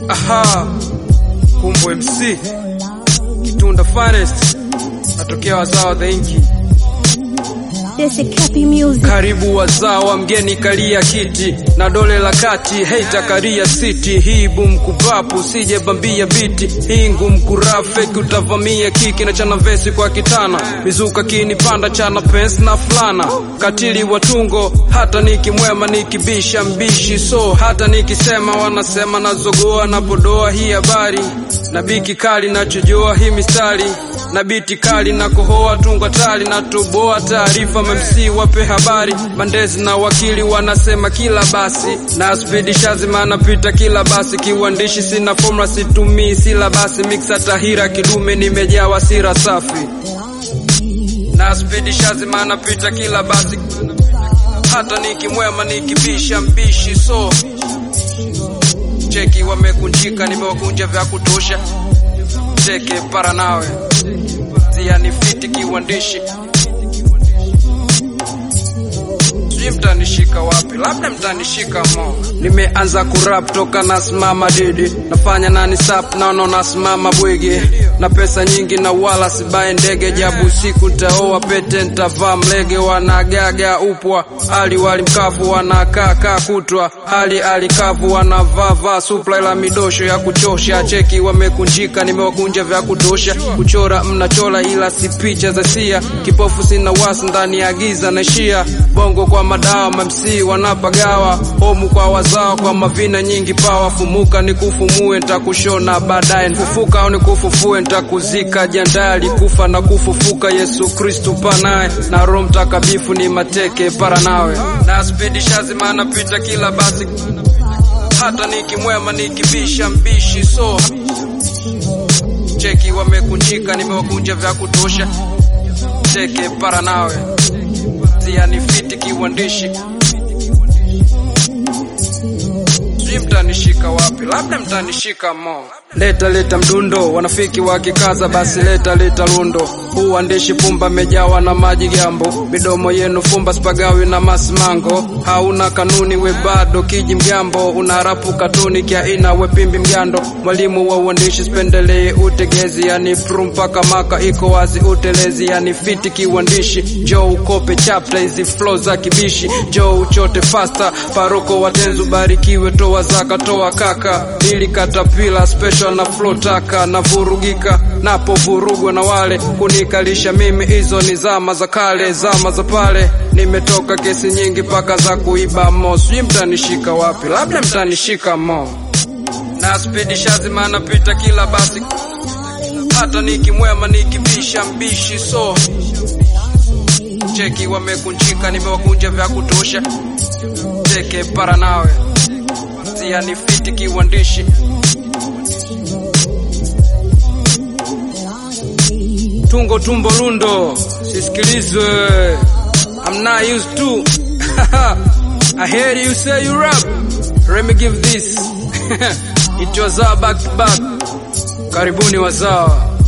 Aha, Kumbo MC Kitunda Finest, natokea wazao the inki. This is Cappy Music. Karibu wazawa, mgeni kalia kiti na dole la kati, heita karia siti. Hii bum kupapu, sije bambia biti. Hii ngum kurafeki, utavamia kiki na chana vesi kwa kitana. Mizuka kini panda chana pens na fulana. Katili watungo, hata nikimwema nikibisha mbishi. So hata nikisema wanasema nazogoa na podoa hii habari. Na biki kali nachojoa hii mistari. Na biti kali na kohoa tunga tali na toboa taarifa mamsi wape habari bandezi na wakili wanasema kila basi na spidi shazima anapita kila basi kiwandishi sina formula situmii sila basi mixa tahira kidume nimejaa wasira safi na spidi shazima anapita kila basi hata nikimwema nikibisha mbishi so cheki wamekunjika nimewakunja vya kutosha cheke para nawe zia ni fiti kiwandishi sijui mtanishika wapi, labda mtanishika mo. Nimeanza kurap toka nasimama didi, nafanya nani sap naona nasimama bwigi, na pesa nyingi na wala sibaye ndege, jabu siku ntaoa pete ntavaa mlege, wanagaga upwa hali wali mkavu, wanakaa kaa kutwa hali alikavu, wanavaa vaa supla ila midosho ya kuchosha, cheki wamekunjika, nimewakunja vya kutosha, kuchora mnachola ila si picha za sia, kipofu sina wasi ndani ya giza naishia bongo kwa madawa mamsi wanapagawa homu kwa wazao kwa mavina nyingi pawa fumuka nikufumue ntakushona baadaye fufuka au nikufufue ntakuzika jandali kufa na kufufuka Yesu Kristu panaye na Roho Mtakatifu ni mateke para nawe na spidi shazima anapita kila basi hata nikimwema nikibisha mbishi so cheki wamekunjika nimewakunja vya kutosha cheke para nawe zia ni fiti kiwandishi sijui mtanishika wapi, labda mtanishika mo. Leta leta mdundo, wanafiki wakikaza, basi leta leta lundo. Huu uandishi pumba mejawa na maji gambo, midomo yenu fumba spagawi na masimango. Hauna kanuni we bado kiji mgambo, unarapu katuni kia ina we pimbi mgando. Mwalimu wa uandishi spendelee utegezi, yani pru mpaka maka iko wazi utelezi, yani fiti kiwandishi. Jo ukope chapter hizi flow za kibishi, jo uchote faster, paroko watenzu barikiwe, toa zaka toa kaka, ili katapila special na flow taka na vurugika napo vurugwa na wale kunikalisha mimi, hizo ni zama za kale, zama za pale. Nimetoka kesi nyingi paka za kuiba mo, sijui mtanishika wapi, labda mtanishika mo. Na spidi shazima anapita kila basi, hata nikimwema nikibisha mbishi so cheki wamekunjika, nimewakunja vya kutosha, cheke para nawe zia ni fiti kiwandishi tungo tumbo lundo sisikilizwe I'm not used to I heard you say you rap let me give this it was back to back karibuni wazawa